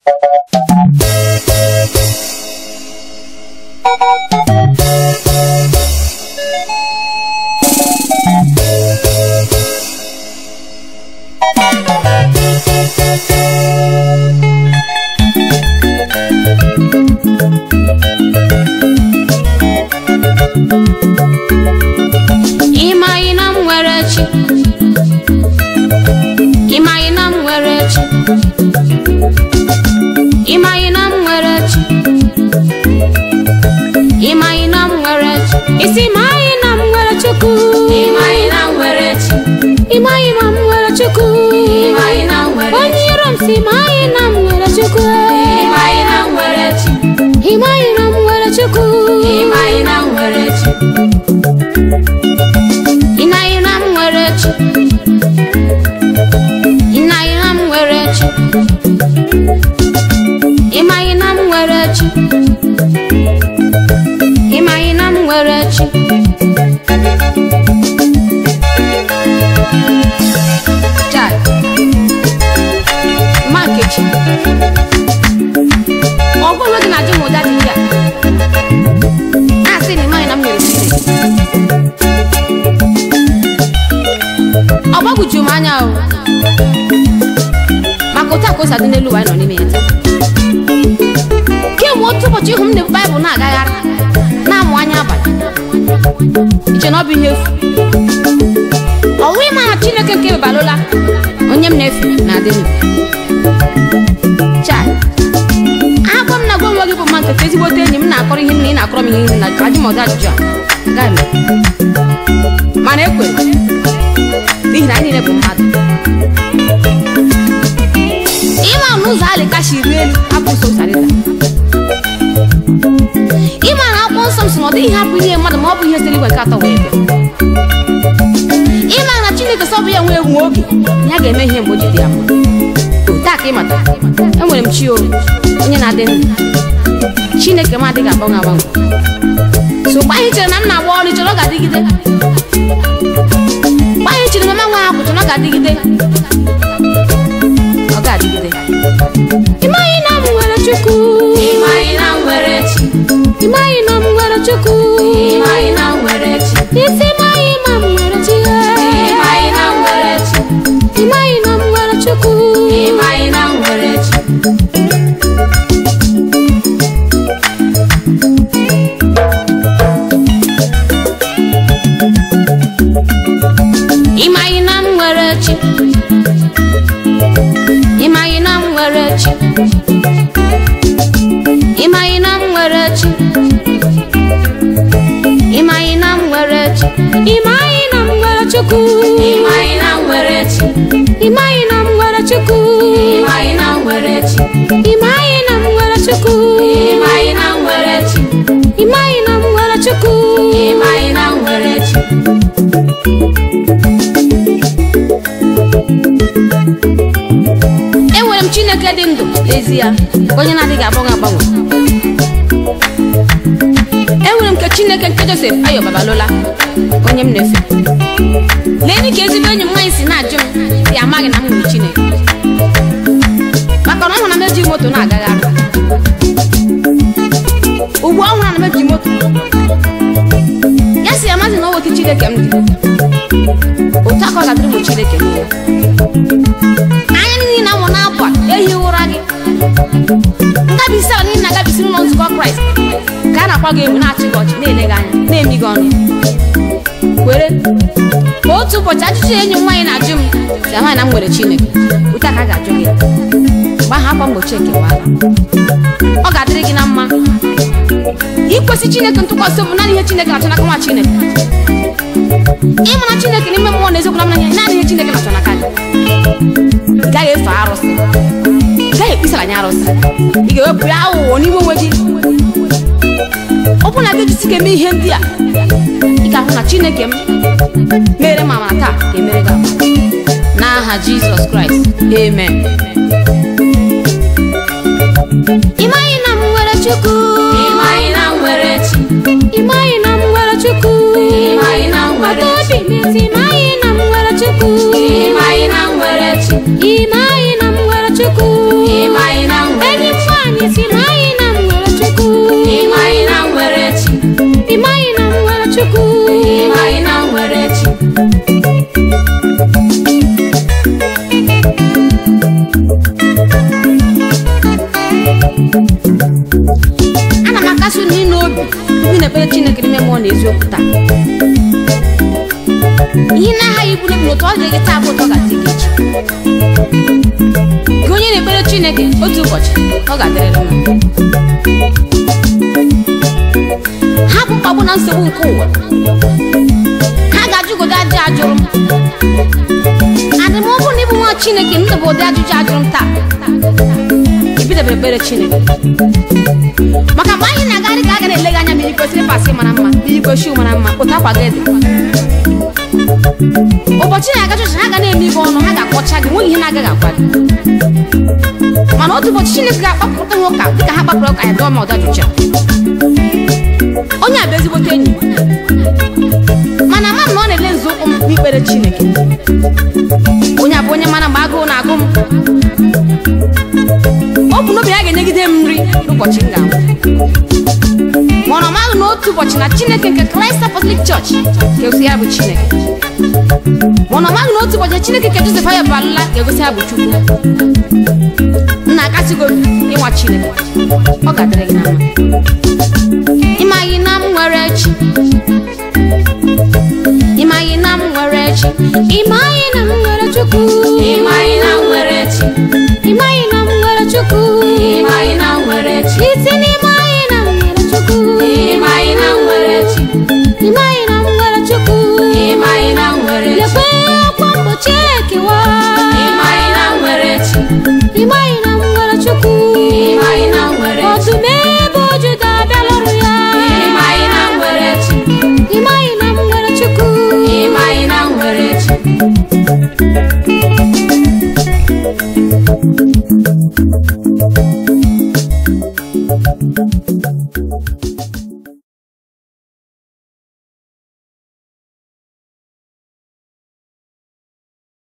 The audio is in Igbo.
ịmaghị na m nwere chi ịmaghị na m nwere chi ịmaghị na m nwere chi ịmaghị na m nwere chi isi ịmaghị na m nwere chukwu ịmaghị na m nwere chi ịmaghị na m nwere chukwu ịmaghị na m nwere onye iro m si ịmaghị na m nwere chukwu ịmaghị na m nwere chi ịmaghị na m nwere chukwu ịmaghị na m nwere chi ịnaghị na m nwere chi ịnaghị na m nwere chi ịmaghị na m nwere chi ịmaghị na m nwere chi Chai. Mma Nkechi ọ bụ onwe gị na-ajụ m ụda dị ihe a na-asị na ịmaghị na m nwere Chineke ọ gbagwoju m anya o maka otu a ka o si adị n'elu ụwa anyị nọ n'ime ya taa kemgbe otu ụbọchị ịhụ m na baịbụl na-agagharị na-amụ anya abalị iche na ọ bụ ihe efu ọnwụ ịma na chineke nke ebalụla onye m na-efe na-adị ndụ chai agwa m na gwa onwe gị bụ mma nketa ezigbote enyi m na-akọrọ ihe nna ị na-akọrọ m ihe nri na ajụ m ọdị ajụjụ a agaghị m mana ekwere n'ihi na anyị niile bụ mmadụ ịma na ụzọ alịka shiri elu abụ ụzọ sarịta ịma na akwụkwọ nsọ m sị na ọ dịghị hapụ ihe mmadụ ma ọ bụ ihe siri igwe nke atọ wee bịa ịma na chineke sọ bụ ya nwee nwe oge ya ga-eme ihe mgbe o ji dị ya mma otu a ka ịmata enwere m chi o onye na-adị ndụ chineke m adịghị agbanwe agbanwe so mgbe anyị chere na m na-agba ọrụ chere ọ ga-adịgide mgbe anyị chere na mama nwa ahụ chere ọ ga-adịgide ọ ga-adịgide ịmaghị na m nwere chukwu ịmaghị na m nwere chi ịmaghị na m nwere chukwu ịmaghị na m nwere chi isi ịmaghị ma m nwere chi ịmaghị na m nwere chi ịmaghị na m nwere chukwu ịmaghị na m nwere chi ịmaghị na m nwere chi ịmaghị na m nwere chi ịmaghị na m nwere chi ịmaghị na m nwere chi ịmaghị na m nwere chukwu ịmaghị na m nwere chi ịmaghị na m nwere chukwu ịmaghị na m nwere chi ịmaghị na m nwere chukwu ịmaghị na m nwere chi ịmaghị na m nwere chukwu ịmaghị na m nwere chi enwere m chineke dị ndụ n'ezie onye na-adịghị agbanwe agbanwe enwere m nke chineke nke josef ayo babalola onye m na-efe lee ka ezigbo enyi m nwaanyị si na-ajụ m ya amaghị na m nwere chineke maka na ọ hụrụ na m eji moto na-agagharị ugbu ọ hụrụ na m eji moto ya si ya mazi na owotu chineke m dị otu aka ọ ga-adịrị m chineke niile anya niile na nwụ n'abụ a ehi ụra gị ngabisi a niile na-agabisi n'ụlọ nzukọ kraịst ka a na-akpọ gị egwu na-achị gị ọchị na-ele gị anya na-emi gị ọnụ kwere ka otu ụbọchị ajụjụ enyi m nwaanyị na-ajụ m si amaghị na m nwere chineke otu a ka a ga-ajụ gị mgbe ahụ akwa mgbochi ekewala ọ ga-adịrị gị na mma ikwesị chineke ntụkwasị obi naanị ihe chineke na-achọ n'aka nwa chineke ịmara chineke n'ime mmụọ na eziokwu na mmanya naanị ihe chineke na-achọ n'aka gị ị gaghị efe arụsị ị gaghị ekpisara anyị arụsị ị ga-ewepụ ya aghụghọ n'ime onwe gị ọ bụrụ na gị jisi eme ihe ndị a ị ga-ahụ na chineke m mere m amara taa ga-emere gị amara n'aha jizọs kraịst amen ị maghị na m nwere chukwu ịmaghị na m nwere chi ị maghị na m nwere chukwu ịmaghị na m nwere Maka chi obi m ezi ị maghị na m nwere chukwu ịmaghị na m nwere chi ị maghị na m nwere chukwu ịmaghị na m nwere enyi ana m akasị unu ịnụ obi ibi na-ekpere chineke n'ime mmụọ na eziokwu taa ihe na-aghaghị ibu n'obi n'otu ọ dịrị gị taa bụ ụtọ ga-adị gị echi gị onye na-ekpere chineke otu ụbọchị ọ ga-adịrịrị mma ha bụ mkpagbu na nsogbu nke ụwa ha ga-ajụgodo ajụ ajụrụ m adị m ọ bụrụ na ịbụ nwa chineke ndụ bụ ụdị ajụjụ ajụrụ m taa ibidebere ekpere chineke maka mgbe anyị na-agagharị ka a ga na-ele gị anya mmiri kwesịrị pasị mara mma mmiri kwesịrị mara mma ụta akwa gị dị ụbọchị na-aga chọchị ha ga na-eme ibe ọnụ ha ga-akpọcha gị nweghị ihe na-agaghị agwa gị mana otu ụbọchị chineke ga-akpapụta ha ụka dịka ha kpapụrụ ụka ya dọọ ma ọdajụcha onye a bụ ezigbote enyi mana ama m na ọ na-ele nzọụkwụ m n'ikpere chineke onye a bụ onye mara mgbe agụụ na-agụ m ọ bụ n'obi ya ga-enyegide m nri n'ụbọchị m ga-anwụ mana ọ maghị n'otu ụbọchị na chineke nke Christ Apostolic Church ga-egosi ya bụ chineke mana ọ maghị n'otu ụbọchị na chineke nke Joseph Ayo Balụla ga-egosi ya bụ chukwu nna akasịgo ịnwa chineke ọ ga-adịrị gị na mma ịmaghị na m nwere chi ịmaghị na m nwere chi ịmaghị na m nwere chukwu ịmaghị na m nwere chi ịmaghị na m nwere chukwu ịmaghị na m nwere chi isi n'ịmaghị na m nwere chukwu ịmaghị na m nwere chi ịmaghị na m nwere chukwu ịmaghị na m nwere chi lekwe akwa mgbochi ekewa ịmaghị na m nwere chi ịmaghị na m nwere chukwu ịmaghị na m nwere chi ọdụm ebe ojuda abịalụrụ ya ịmaghị na m nwere chi ịmaghị na m nwere chukwu ịmaghị na m nwere chi